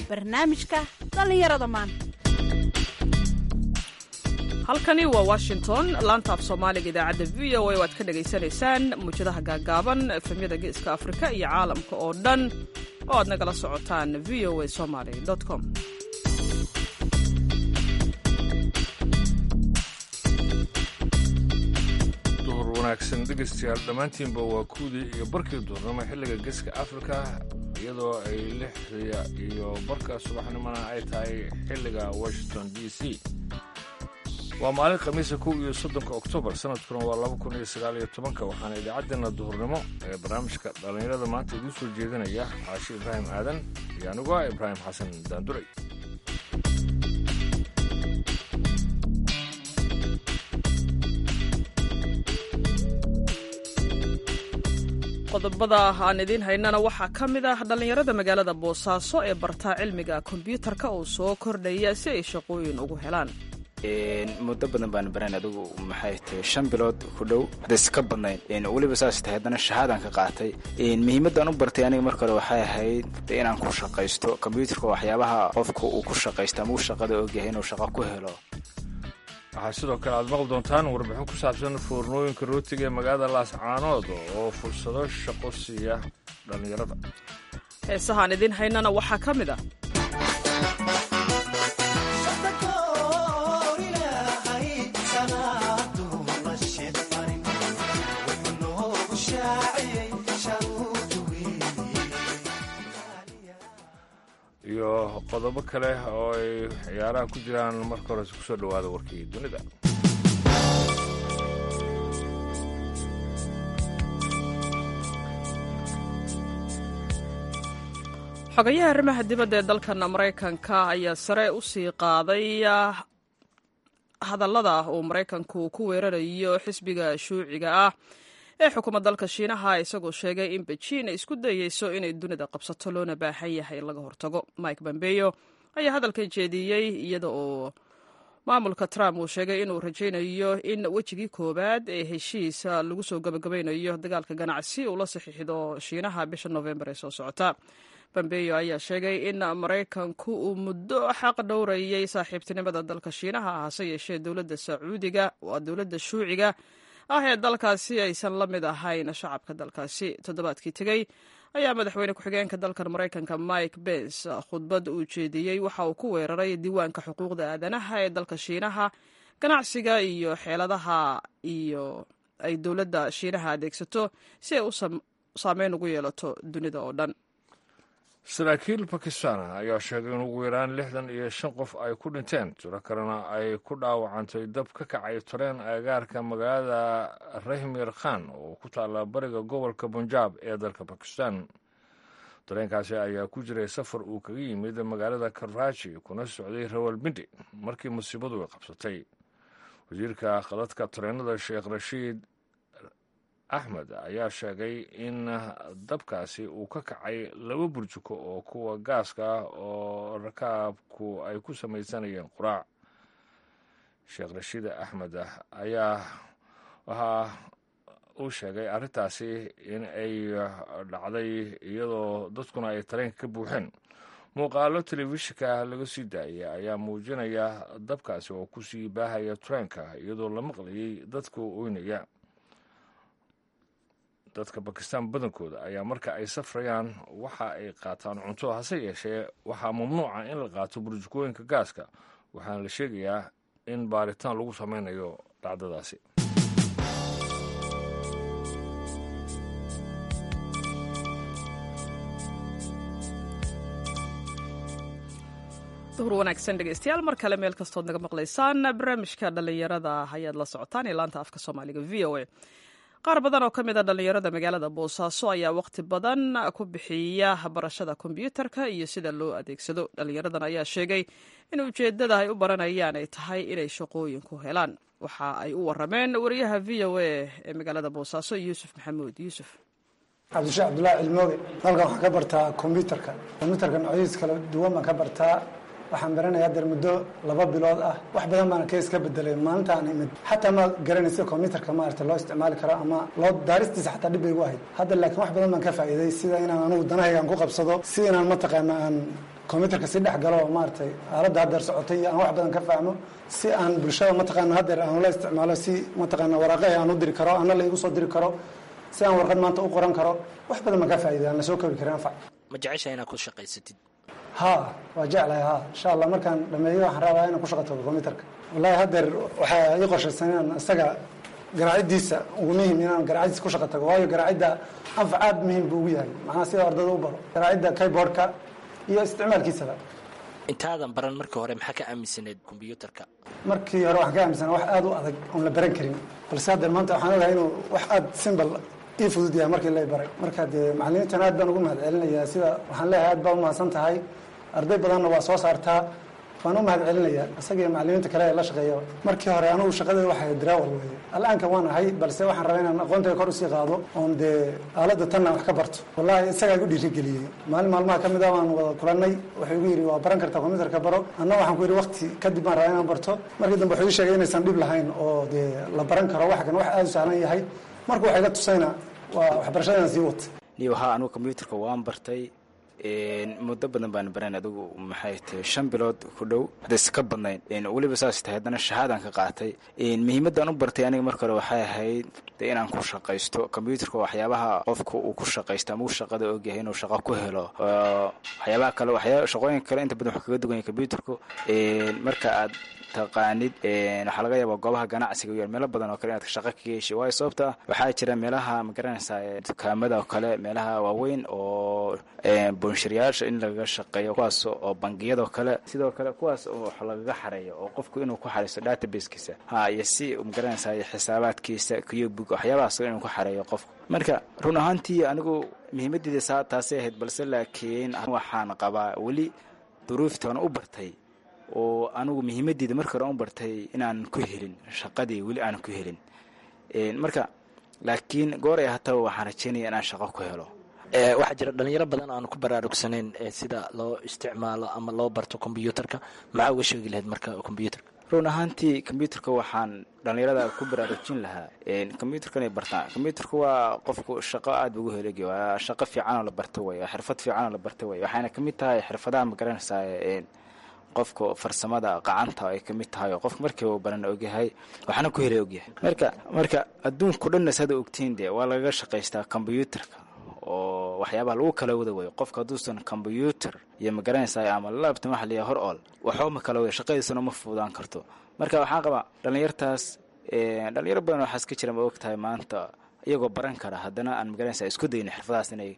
barnaamijka dhallinyarada maanta halkani waa washington laanta af soomaaliga idaacadda v o a o aad ka dhagaysanaysaan muwjadaha gaagaaban efemyada geeska afrika iyo caalamka oo dhan oo aad nagala socotaan v o a somaly com duhur wanaagsan dhegaystayaal dhammaantiinba waa kuwdii iyo barkii duhurnimo xilliga geeska afrika iyadoo ay lixda iyo barka subaxnimona ay tahay xilliga washington d c waa maalin khamiisa kow iyo soddonka oktoobar sanadkuna waa laba kun iyo sagaal iyo tobanka waxaana idaacaddeenna duhurnimo ee barnaamijka dhallinyarada maanta idiin soo jeedinaya caashi ibraahim aadan iyo anigu ah ibraahim xasan daanduray qodobada aan idiin haynana waxaa ka mid ah dhallinyarada magaalada boosaaso ee bartaa cilmiga kombyuutarka oo soo kordhaya si ay shaqooyin ugu helaan muddo badan baan baran adigu maxay tahay shan bilood ku dhow hadayse ka badnayn weliba saas tahay haddana shahaadaan ka qaatay muhiimaddaan u bartay aniga marka hore waxay ahayd inaan ku shaqaysto kombyuutarka waxyaabaha qofka uu ku shaqaysto ama uu shaqada ogyahay inuu shaqo ku helo waxaa sidoo kale aad maqli doontaan warbixin ku saabsan foornooyinka rootiga ee magaalada laascaanood oo fursado shaqo siiya dhallinyarada heesahaan idiin haynana waxaa ka mid ah iyo qodobo kale oo ay ciyaaraha ku jiraan marka hore ku soo dhowaada warkii dunida xogayaha arrimaha dibadda ee dalkan maraykanka ayaa sare u sii qaaday hadallada uu maraykanku ku weerarayo xisbiga shuuciga ah ee xukuma dalka shiinaha isagoo sheegay in bejiin ay isku dayeyso inay dunida qabsato loona baahan yahay in laga hortago mike bombeyo ayaa hadalkan jeediyey iyada oo maamulka trump uu sheegay inuu rajaynayo in wejigii koowaad ee heshiis lagu soo gabagabaynayo dagaalka ganacsi uu la saxiixdo shiinaha bisha novembar ee soo socota bombeyo ayaa sheegay in maraykanku uu muddo xaq dhowrayay saaxiibtinimada dalka shiinaha hase yeeshee dowladda sacuudiga waa dowladda shuuciga ah ee dalkaasi aysan la mid ahayn shacabka dalkaasi toddobaadkii tegey ayaa madaxweyne ku-xigeenka dalkan maraykanka mike bens khudbad uu jeediyey waxa uu ku weeraray diiwaanka xuquuqda aadanaha ee dalka shiinaha ganacsiga iyo xeeladaha iyo ay dowladda shiinaha adeegsato si ay u saameyn ugu yeelato dunida oo dhan saraakiil bakistan ayaa sheegay in ugu yaraan lixdan iyo shan qof ay ku dhinteen tiro kalena ay ku dhaawacantay dab ka kacay tareen agagaarka magaalada rahmir khan oo ku taalla bariga gobolka bunjaab ee dalka bakistan tareenkaasi ayaa ku jiray safar uu kaga yimid magaalada karaaji kuna socday rawalbindi markii musiibadu ay qabsatay wasiirka khadadka tareenada sheekh rashiid axmed ayaa sheegay in dabkaasi uu ka kacay laba burjuko oo kuwa gaaska ah oo rakaabku ay ku samaysanayeen quraac sheekh rashiid axmed ayaa waxaa uu sheegay arrintaasi in ay dhacday iyadoo dadkuna ay tareenka ka buuxeen muuqaalo telefishinka laga sii daayay ayaa muujinaya dabkaasi oo kusii baahaya tareenka iyadoo la maqlayay dadka oynaya dadka bakistan badankooda ayaa marka ay safrayaan waxa ay qaataan cunto hase yeeshee waxaa mamnuuca in la qaato burjukooyinka gaaska waxaana la sheegayaa in baaritaan lagu sameynayo dhacdadaasi duhur wanaagsan dhegeystayaal mar kale meel kastood naga maqlaysaan barnaamijka dhallinyarada ayaad la socotaan ee laanta afka soomaaliga v o a qaar badan oo ka mid a dhallinyarada magaalada boosaaso ayaa waqti badan ku bixiya barashada kombyuutarka iyo sida loo adeegsado dhallinyaradan ayaa sheegay in ujeeddada ay u baranayaan ay tahay inay shaqooyin ku helaan waxa ay u warameen wariyaha v o a ee magaalada boosaaso yuusuf maxamuud yuusuf cabdisheekh cabdullaahi cilmooge halkan waxaan ka bartaa kombyuutarka kombyuutarka noocyadiis kala duwan baan ka bartaa waxaan baranayaa dar muddo laba bilood ah wax badan baana kees ka bedelay maalinta aan imid xataa ma garanaysa combyutarka maarata loo isticmaali karo ama loo daaristiisa xataa dhib bay igu ahayd hadda laakiin wax badan baan ka faa'iiday sida inaan anugu danahayga aan ku qabsado si inaan mataqaana aan combyuterka si dhex galo oo maaragtay aaladda haddeer socotay iyo aan wax badan ka fahmo si aan bulshada mataqaana haddeer aan la isticmaalo si mataqaana waraaqahi aan u diri karo ana la igu soo diri karo si aan warqad maanta u qoran karo wax badan baan ka faa'iday aan la soo koobi karin anfac ma jeceshahay inaad ku shaqaysatid ha waa jeclahay ha insha allah markaan dhameeyo waxaan rabaa inaan ku shaqo tago combyuterka wallahi haddeer waxaa ii qorshaysan inaan isaga garaaciddiisa ugu muhim inaan garaaciddiisa ku shaqo tago waayo garaacidda anfac aad muhiim buu ugu yahay macnaha sida ardada u baro garaacidda keyboardka iyo isticmaalkiisaba intaadan baran markii hore maxaa ka aaminsaneed kombyuutarka markii hore waxaan ka aaminsanaa wax aad u adag oon la baran karin balse haddeer maanta waxaan ogahay inuu wax aad simbal ii fudud yahay markii lay baray marka dee macallimiintan aad baan ugu mahad celinayaa sida waxaan leeyahay aad baa u mahadsan tahay arday badanna waa soo saartaa waan u mahad celinayaa isaga iyo macallimiinta kale ee la shaqeeya markii hore anugu shaqadeeda waxay diraawal weeye al'aanka waan ahay balse waxaan rabaa inaan aqoontayda kor usii qaado oon dee aaladda tanna wax ka barto wallahi isagaa igu dhiirigeliyey maalin maalmaha ka mid ah waan wada kulannay wuxuu igu yidhi waa baran kartaa combyuterka baro anna waxaan ku yidhi waqti kadib baan rabaa inaan barto markii dambe wuxuu ii sheegay inaysan dhib lahayn oo dee la baran karo wax kan wax aada u sahlan yahay marka waxay ga tusayna waa waxbarashadana sii wata niyo haa anugu combyuterka waan bartay muddo badan baan baran adigu maxay tahay shan bilood ku dhow hadayse ka badnayn weliba saas tahay haddana shahaadaan ka qaatay muhiimaddaan u bartay aniga marka hore waxay ahayd de inaan ku shaqaysto combyuterka waxyaabaha qofka uu ku shaqaysto ama uu shaqada ogyahay inuu shaqo ku helo waxyaabaha kale waxyaa shaqooyinka kale inta badan wax kaga dugan yahay combyuterku marka aad taqaanid waxaa laga yaabaa goobaha ganacsiga iyo meelo badan oo kale inaad shaqo kaga heshay waayo sababta waxaa jira meelaha magaranaysaa dukaamada oo kale meelaha waaweyn oo boonshiryaasha in lagaga shaqeeyo kuwaas oo bangiyada oo kale sidoo kale kuwaas oo wax lagaga xareeyo oo qofku inuu ku xareysto databasekiisa ha iyo si magaranaysaa xisaabaadkiisa kiyobug waxyaabahaas inuu ku xareeyo qofku marka run ahaantii anigu muhiimaddeeda saa taasay ahayd balse laakiin waxaan qabaa weli duruuftaan u bartay oo anigu muhiimaddeeda marka hore u bartay inaan ku helin shaqadii weli aanan ku helin marka laakiin goor ay hataba waxaan rajeynaya inaan shaqo ku helo waxaa jira dhalinyaro badan aan ku baraarugsanayn sida loo isticmaalo ama loo barto kombyuutarka maxaa uga sheegi lahayd marka kombyuutarka run ahaantii combyuterka waxaan dhallinyarada ku baraarujin lahaa combyuterka inay bartaan combyuterka waa qofku shaqo aad bu ugu helegi waa shaqo fiicanoo la barta wey waa xirfad fiicanoo la barta wey waxayna kamid tahay xirfadaha magaranaysaa qofka farsamada qacanta ay kamid tahay oo qofka markii uu baran ogyahay waxaana ku helay ogyahay marka marka adduunku dhanna sada ogtiin dee waa lagaga shaqaystaa combyuterka oo waxyaabaha lagu kala wada wayo qofka hadduusan combyuter iyo magaranaysaa ama labtan waxa layahay hor ool waxba ma kala wada shaqadiisana ma fududaan karto marka waxaan qabaa dhallinyartaas dhalinyaro badan waxaas ka jira ma og tahay maanta iyagoo baran kara haddana aan magaranaysaa isku dayno xirfadahaas inay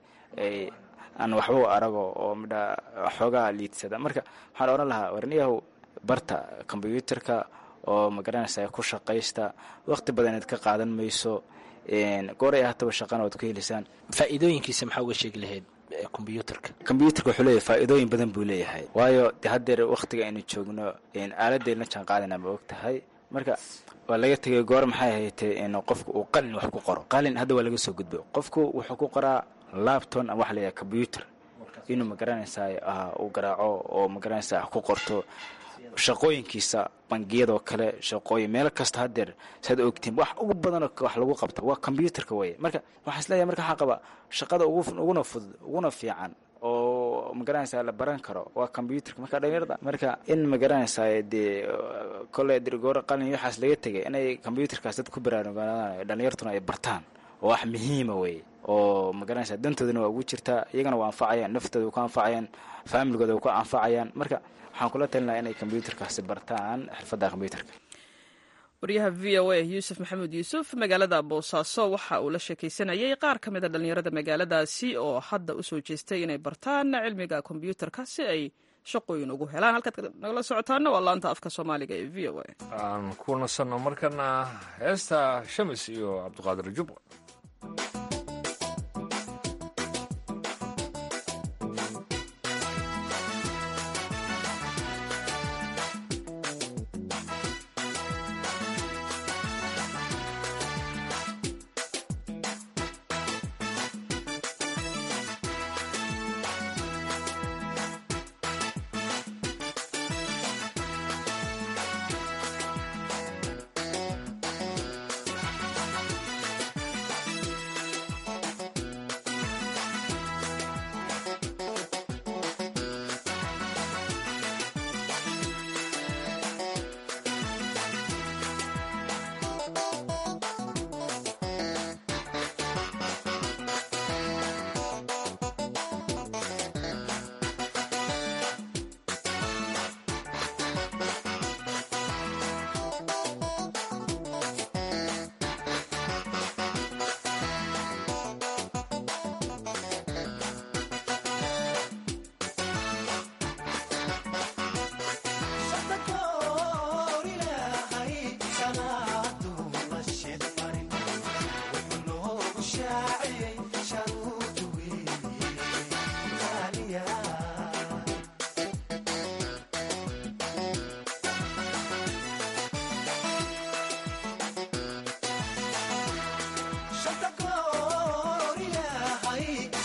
aan waxba u arago oo midha xoogaa liidsada marka waxaan odhan lahaa warniyahow barta combyuterka oo magaranaysaa ku shaqaysta waqti badan inaad ka qaadan mayso gooray ahataba shaqana waad ku helaysaan faa'iidooyinkiisa maxaa uga sheegi lahayd kombyuutarka combyuterka wuxuu leeyahay faa'iidooyin badan buu leeyahay waayo de haddeer wakhtiga aynu joogno aaladayna jaan qaadana ma og tahay marka waa laga tegay goor maxay haytay in qofku uu qalin wax ku qoro qalin hadda waa laga soo gudbo qofku wuxuu ku qoraa labton ama waxa layahay combyuter inuu magaranaysaa uu garaaco oo magaranaysaa ku qorto shaqooyinkiisa bangiyadoo kale shaqooyin meel kasta haddeer saad ogtiin wax ugu badanoo wax lagu qabto waa combyuterka weye marka waxaa isleeyahay marka waxaa qaba shaqada uguna fudud uguna fiican oo magaranaysaa la baran karo waa combyuterka marka dhalinyarada marka in magaranaysaa dee kole dirgooro qalin waxaas laga tegay inay combyuterkaas dad ku baraarugaan dhalinyartuna ay bartaan oo wax muhiima weye oo magaranaysaa dantoodana waa ugu jirtaa iyagana waa anfacayaan naftooda way ku anfacayaan faamiligooda way ku anfacayaan marka waxaan kula talin lahaa inay combyuterkaasi bartaan xirfadda combyuterka waryaha v o a yuusuf maxamuud yuusuf magaalada boosaaso waxa uu la sheekaysanayay qaar ka mid a dhallinyarada magaaladaasi oo hadda u soo jeestay inay bartaan cilmiga kombyuutarka si ay shaqooyin ugu helaan halkaad nagala socotaana waa laanta afka soomaaliga ee v o a aan ku nasanno markana heesta shamis iyo cabdiqaadir jubba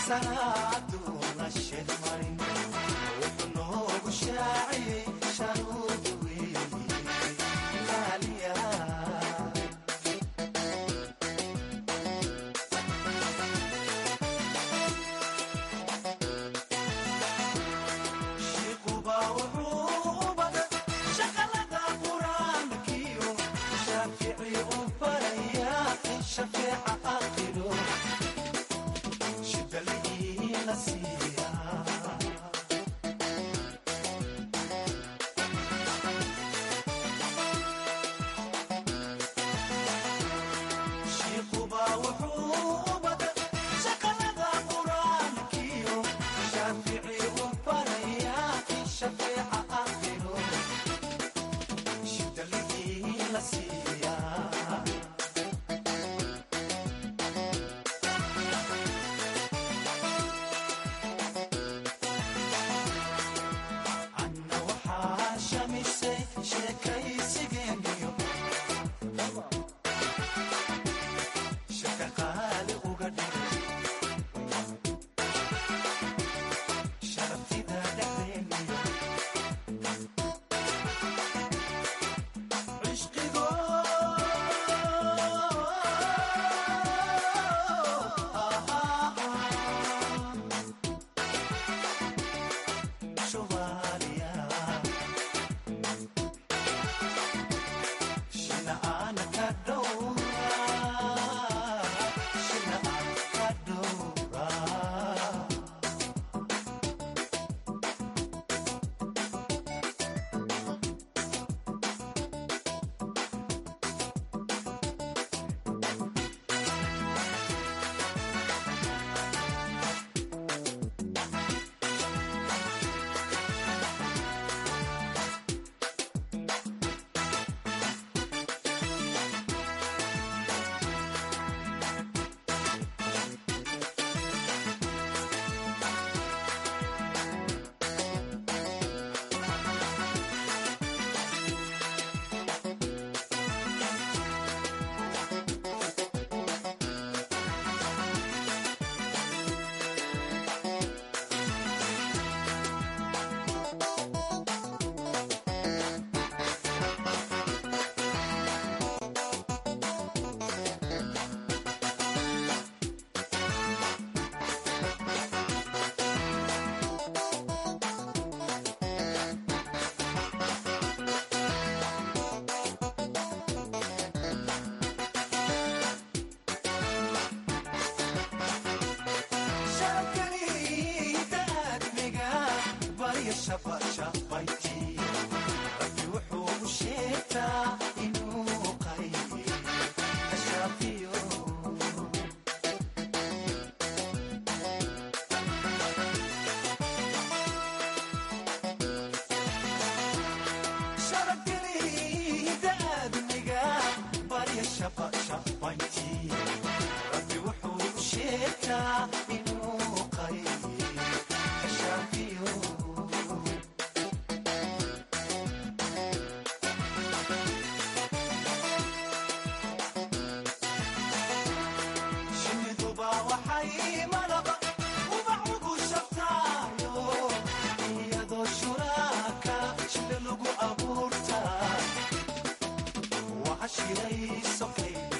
shiray sokay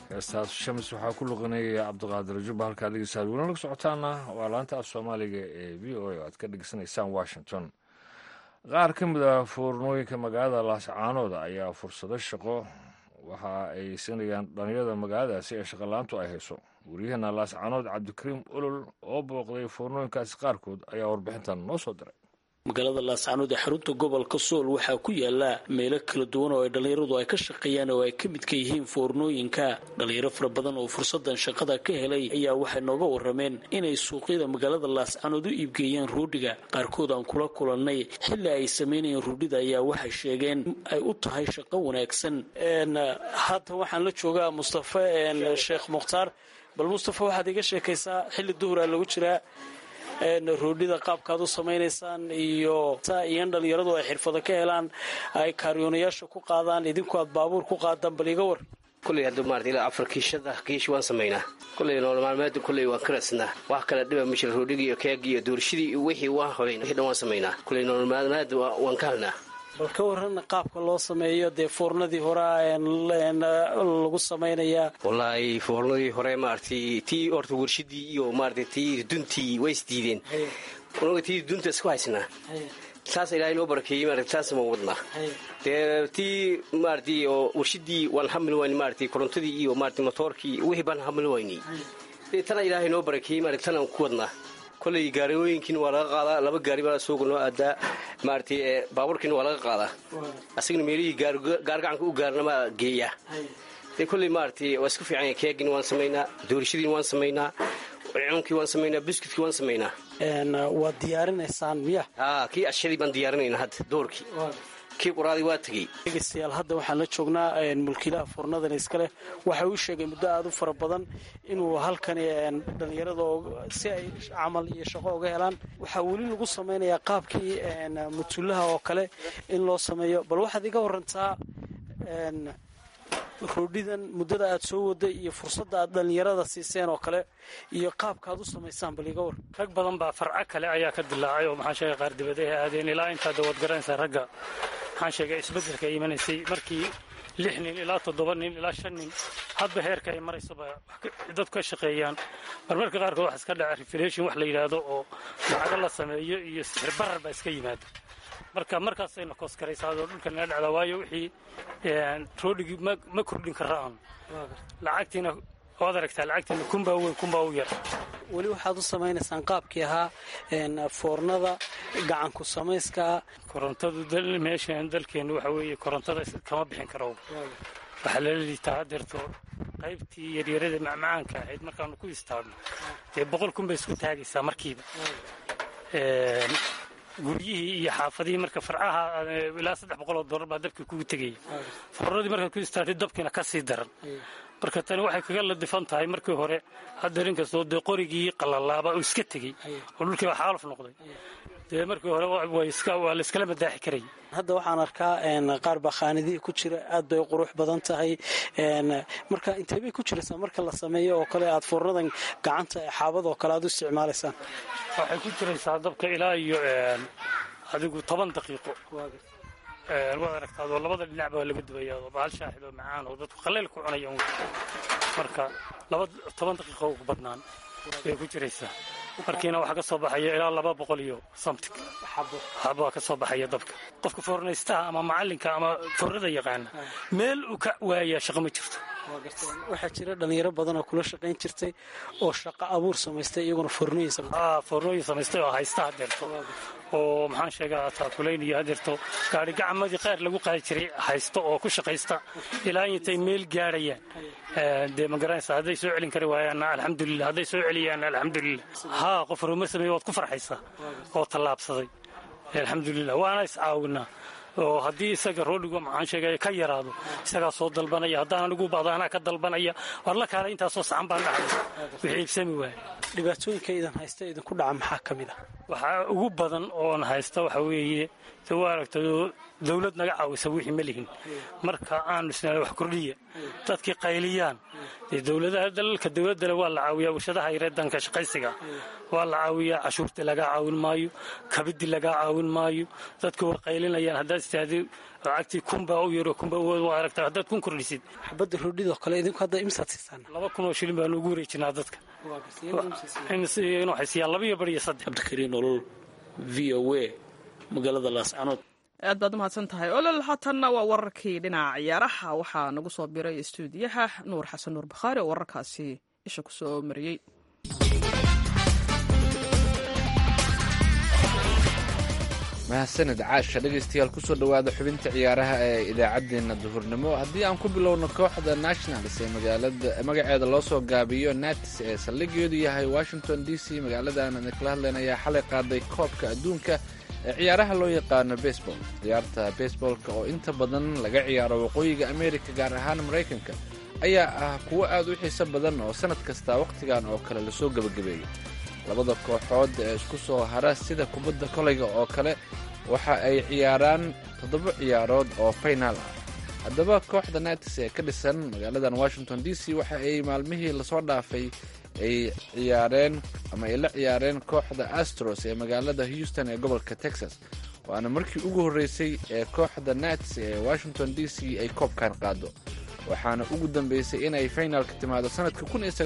heestaas shams waxaa ku luqinaya cabdiqaadir jubba halkaad dhegeysaad weli nala socotaana waa laanta af soomaaliga ee v o a oo aad ka dhegeysanaysaan washington qaar ka mid a foornooyinka magaalada laascaanooda ayaa fursado shaqo waxa ay siinayaan dhalinyarada magaaladaasi ee shaqolaantu ay hayso waryaheena laascaanood cabdikariim olol oo booqday foornooyinkaasi qaarkood ayaa warbixintan noo soo diray magaalada laascaanood ee xarunta gobolka sool waxaa ku yaala meelo kala duwan oo ay dhallinyaradu ay ka shaqeeyaan oo ay ka midka yihiin foornooyinka dhallinyaro fara badan oo fursadan shaqada ka helay ayaa waxay nooga warameen inay suuqyada magaalada laascaanood u iibgeeyaan ruudhiga qaarkood aan kula kulannay xilli ay samaynayeen ruudhida ayaa waxay sheegeen ay u tahay shaqo wanaagsan haatan waxaan la joogaa mustafa sheekh mukhtaar bal mustafa waxaad iga sheekaysaa xilli duhuraa lagu jiraa roodhida qaabkaad u samaynaysaan iyo iyan dhallinyaradu ay xirfado ka helaan ay kaariyoonayaasha ku qaadaan idinku aad baabuur ku qaadaan bal iga war kulley hadda maarata ilaa afar kiishada kiish waan samaynaa kulley nool maalmeeda kulley waan ka radsnaa wax kale dhiba ma jira roodhigii iyo keegii iyo doorshidii iyo wixii waan horayn wixii dhan waan samaynaa kulley nool maalmeeda waan ka halnaa bal ka waran qaabka loo sameeyo dee foornadii horea lagu samaynayaa wallaahi foornadii hore maaragtay tii horta warshidii iyo maarata tii duntii way isdiideen unaga tii dunta isku haysnaa saas ilaahay noo barakeeyey maarata taas ma wadnaa dee tii maaragtay oo warshidii waan hamil wayni maaragtay korontadii iyo maarata motoorkii wixii baan hamil waynay dee tana ilaahay noo barakeeyey maarata tanaan ku wadnaa koley gaariyooyinkiina waa laga qaadaa laba gaari baa suuqa noo aadaa maaragtay baabuurkiina waa laga qaadaa asagana meelihii gaargacanka u gaarnamaa geeya dee kolley maaragtay waa isku fiican keegina waan samaynaa doorashadiina waan samaynaa cunkii waan samaynaa buskudkii waan samaynaa waad diyaarinaysaan miya haa kii ashadii baan diyaarinayna hadda doorkii kii quraadii waa tegey dhegeystayaal hadda waxaan la joognaa mulkiilaha foornadan iska leh waxa uu sheegay muddo aada u fara badan inuu halkani dhallinyarada si ay camal iyo shaqo uga helaan waxaa weli lagu samaynayaa qaabkii mutullaha oo kale in loo sameeyo bal waxaad iga warantaa roodhidan muddada aad soo waday iyo fursadda aad dhallinyarada siiseen oo kale iyo qaabka aad u samaysaan bal iga war rag badan baa farco kale ayaa ka dilaacay oo maxaan sheegay qaar dibadaha aadeen ilaa intaa dawaad garanaysaa ragga maxaan sheegay isbeddelka ay imanaysay markii lix nin ilaa toddoba nin ilaa shan nin hadba heerka ay maraysaba dadku ka shaqeeyaan marmarka qaarkood wax iska dhaca refilation wax la yidhaahdo oo lacago la sameeyo iyo sixir barar baa iska yimaada marka markaasayna kooskaraysaadoo dhulka naga dhacdaa waayo wixii roodhigii ma kordhin kara aan lacagtiina waad aragtaa lacagtiina kunbaa weyn kunbaa u yar weli waxaad u samaynaysaan qaabkii ahaa foornada gacanku samayska korontadu meeshan dalkeenna waxa weeye korontada kama bixin karo waxaa lala liitaa hadeerto qaybtii yaryarada macmacaanka ahayd markaanu ku istaagno dee boqol kun bay isku taagaysaa markiiba guryihii iyo xaafadihii marka farcaha ilaa saddex boqoloo dollar baa dabkii kugu tegaya foornadii markaad ku istaagtay dabkiina ka sii daran marka tani waxay kaga ladifan tahay markii hore haddeer inkastoo dee qorigii qalalaaba oo iska tegey oo dhulkii waa xaaluf noqday dee markii hore waa la iskala madaaxi karayay hadda waxaan arkaa qaar baa khaanidihii ku jira aad bay qurux badan tahay marka intee bay ku jiraysaa marka la sameeyo oo kale aad foornadan gacanta xaabadoo kale aad u isticmaalaysaan waxay ku jiraysaa dabka ilaa iyo adigu toban daqiiqo waad aragtaa oo labada dhinac baa laga dubaya oo bahal shaahid oo macaan oo dadku qaleyl ku cunaya marka laba toban daqiiqo ugu badnaan bay ku jiraysaa markiina waxaa ka soo baxaya ilaa laba boqol iyo somtig xabaa ka soo baxaya dabka qofka foornaystaha ama macallinka ama foornada yaqaana meel uu ka waayaa shaqo ma jirto waxaa jira dhalinyaro badan oo kula shaqayn jirtay oo shaqo abuur samaystay iyaguna foornooyin foornooyin samaystay oo haysta hadeerto oo maxaan sheegaa taakulaynayo hadeerto gaari gacamadii qaar lagu qaadi jiray haysto oo ku shaqaysta ilaa intay meel gaadhayaan dee ma garanaysa hadday soo celin kari waayaanna alxamdulilah hadday soo celiyaanna alxamdulilah haa qof horumar sameeye waad ku farxaysaa oo tallaabsaday alxamdulilah waana iscaawinaa oo haddii isaga roodhigu maxaan sheegay ka yaraado isagaa soo dalbanaya haddaan anigu baado anaa ka dalbanaya war la kaala intaasoo saxan baan dhacay wixii iibsami waaya dhibaatooyinka idan haysta idinku dhaca maxaa ka mid ah waxaa ugu badan oon haysta waxa weeye de waa aragta dawlad naga caawisa wixii ma lihin marka aanu isnaa wax kordhiya dadkii qayliyaan dee dowladaha dalalka dowladdale waa la caawiyaa warshadaha yareedanka shaqaysiga waa la caawiyaa cashuurtii lagaa caawin maayo kabidii lagaa caawin maayo dadku waa qaylinayaan haddaad istaadi lacagtii kunbaa u yaro kunbaa waa aragtaa haddaad kun kordhisid xabadda roodhidoo kale idinku hadda imsaad siisaan laba kun oo shilin baanu ugu wareejinaa dadka waxay siiyaan laba iyo bar iyo saddex cabdikariin olol v o a magaalada laascanood aad baad umahadsan tahay olol haatanna waa wararkii dhinaca ciyaaraha waxaa nagu soo biray stuudiyaha nuur xasan nuur bakhaari oo wararkaasi isha ku soo mariyey mahadsanid caasha dhegaystayaal kusoo dhowaada xubinta ciyaaraha ee idaacaddeenna duhurnimo haddii aan ku bilowno kooxda nationals ee magaalada magaceeda loo soo gaabiyo nats ee saldhigeedu yahay washington d c magaaladan kala hadleen ayaa xalay qaaday koobka adduunka ee ciyaaraha loo yaqaano baseball ciyaarta baseballka oo inta badan laga ciyaaro waqooyiga america gaar ahaan maraykanka ayaa ah kuwo aad u xiiso badan oo sannad kasta wakhtigan oo kale lasoo gebagabeeyay labada kooxood ee isku soo hara sida kubadda kolayga oo kale waxa ay ciyaaraan toddoba ciyaarood oo faynaal ah haddaba kooxda natis ee ka dhisan magaaladan washington d c waxa ay maalmihii lasoo dhaafay ay ciyaareen ama ay la ciyaareen kooxda astros ee magaalada houston ee gobolka texas waana markii ugu horreysay ee kooxda nats ee washington d c ay koobkan qaado waxaana ugu dambeysay inay faynaalka timaado sanadka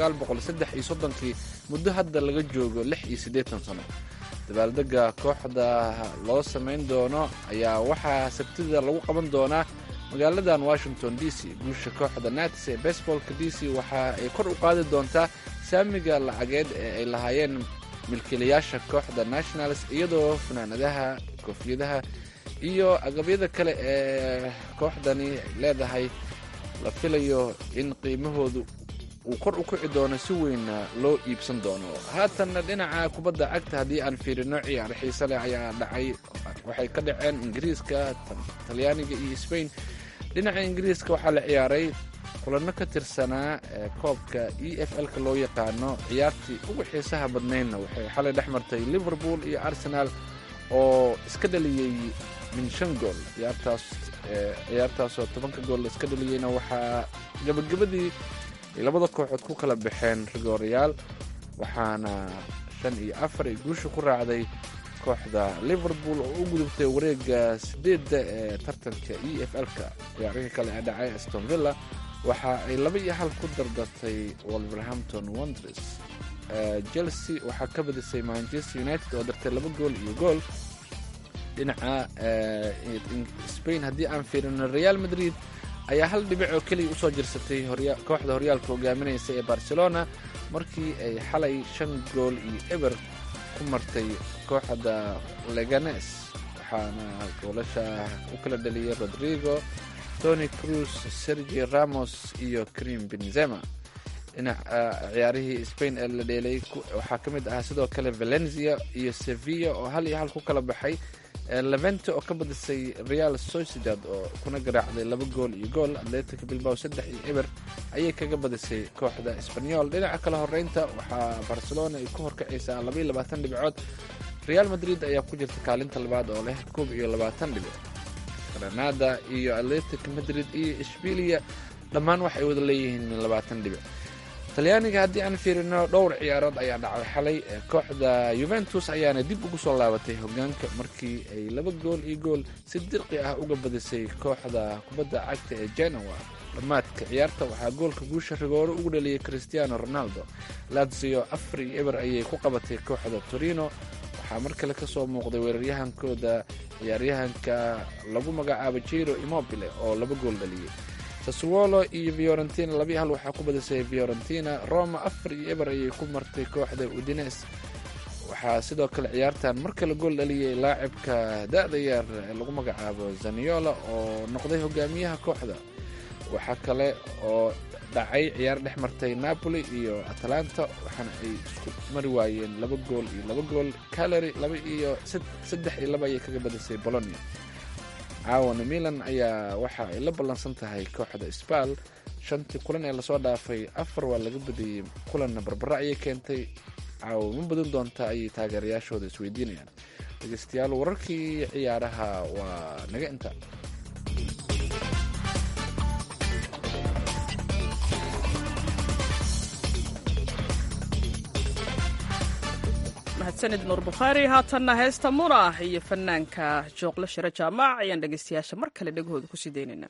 kii muddo hadda laga joogo lix iyo siddeetan sano dabaaldega kooxda loo samayn doono ayaa waxaa sabtida lagu qaban doonaa magaaladan washington d c guusha kooxda nats ee baseballka d c waxa ay kor u qaadi doontaa saamiga lacageed ee ay lahaayeen milkiilayaasha kooxda nationals iyadoo fanaanadaha koofiyadaha iyo agabyada kale ee kooxdani leedahay la filayo in qiimahoodu uu kor u kici doono si weynna loo iibsan doono haatanna dhinaca kubadda cagta haddii aan fiirino ciyaar xiise leh ayaa dhacay waxay ka dhaceen ingiriiska talyaaniga iyo sbain dhinaca ingiriiska waxaa la ciyaaray kulanno ka tirsanaa ee koobka e f l-ka loo yaqaano ciyaartii ugu xiisaha badnaydna waxay xalay dhex martay liverpool iyo arsenaal oo iska dhaliyey min shan gool ciyaartaas ciyaartaasoo tobanka gool iska dhaliyeyna waxaa gabagabadii ay labada kooxood ku kala baxeen rigoorayaal waxaana shan iyo afar ay guusha ku raacday kooxda liverpool oo u gudubtay wareega sideedda ee tartanka e f l-ka ciyaarihii kale ee dhacay aston villa waxa ay laba iyo hal ku dardartay wolverhampton wondres chelsea waxaa ka badisay manchester united oo dartay laba gool iyo gool dhinaca spain haddii aan fiirino real madrid ayaa hal dhibic oo keliya usoo jirsatay kooxda horyaalka hogaaminaysa ee barcelona markii ay xalay shan gool iyo eber ku martay kooxda leganes waxaana goolasha u kala dhaliyay rodrigo tony cruz sergi ramos iyo cream benzema dhinaca ciyaarihii spain ee la dheelay waxaa ka mid ahaa sidoo kale valencia iyo sevilla oo hal iyo hal ku kala baxay levente oo ka badisay real sociedad oo kuna garaacday laba gool iyo gool atletic bilbao saddex iyo eber ayay kaga badisay kooxda sbanyol dhinaca kale horeynta waxaa barcelona ay ku horkacaysaa labaiyo labaatan dhibcood real madrid ayaa ku jirta kaalinta labaad oo leh koob iyo labaatan dhibic granada iyo atletic madrid iyo ishbilia dhammaan waxay wada leeyihiin labaatan dhibic talyaaniga haddii aan fiirino dhowr ciyaarood ayaa dhacay xalay kooxda yuventus ayaana dib ugu soo laabatay hogaanka markii ay laba gool iyo gool si dirqi ah uga badisay kooxda kubadda cagta ee genoa dhammaadka ciyaarta waxaa goolka guusha rigooro ugu dhaliyay cristiano ronaldo lazio afar iyo eber ayay ku qabatay kooxda torino waxaa mar kale ka soo muuqday weeraryahankooda ciyaaryahanka lagu magacaabo jiro immobile oo laba gool dhaliyey saswolo iyo fiorentina labii hal waxaa ku badisay fiorentina roma afar iyo eber ayay ku martay kooxda udines waxaa sidoo kale ciyaartan mar kale gool dhaliyay laacibka da-da yar ee lagu magacaabo zaniola oo noqday hogaamiyaha kooxda waxaa kale oo dhacay ciyaar dhex martay napoli iyo atalanta waxaana ay isku mari waayeen laba gool iyo laba gool calary laba iyo saddex iyo laba ayay kaga badisay bolonia caawana milan ayaa waxa ay la ballansan tahay kooxda sbal shantii kulan ee lasoo dhaafay afar waa laga badiyey kulanna barbara ayay keentay caawa ma badan doonta ayay taageerayaashooda isweydiinayaan dhegeystayaal wararkii ciyaaraha waa naga inta mahadsanid nuur bukhaari haatanna heesta munah iyo fanaanka jooqlo shiro jaamac ayaan dhegaystayaasha mar kale dhegahooda kusii daynayna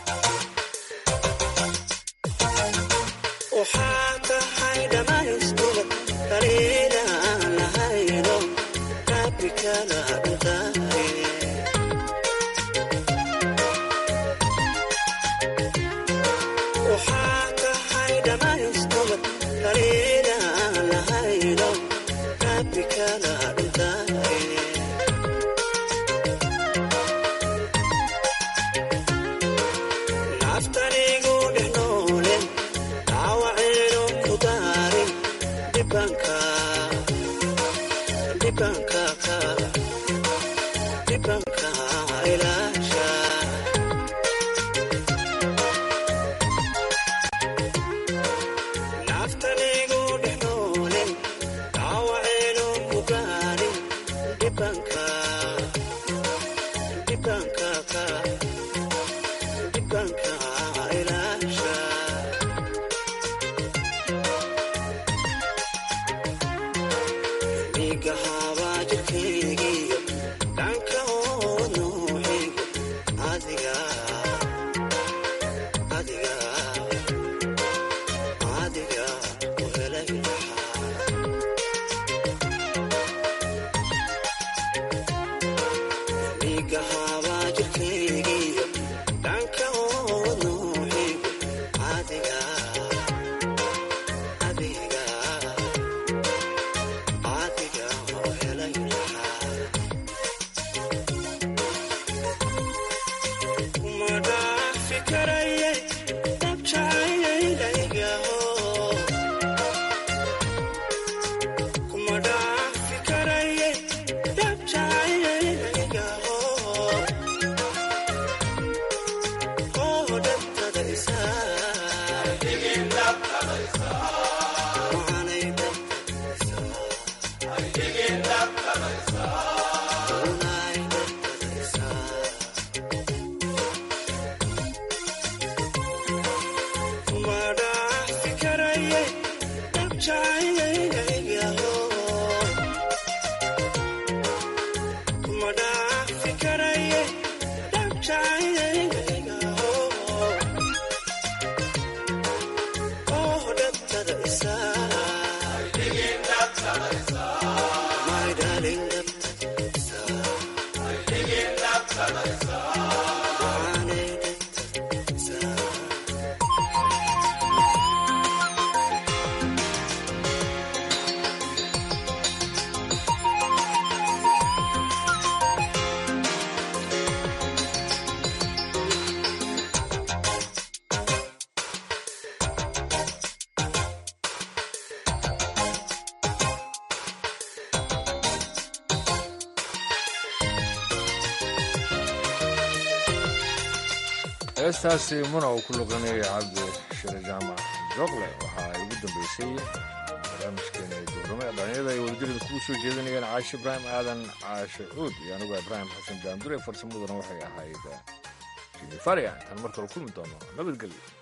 heestaasi muna uu ku luqanayay cabdi shire jaamac jooqle waxaa ugu dambeysay barnaamijkeena duurnimo ee dhalinyarada ay wadajirada kugu soo jeedinayeen caashe ibraahim aadan caashe cuud iyo anigu ibraahim xasan daandure farsamaduna waxay ahayd jimi faria intaan mar kale kulmi doono nabadgelyo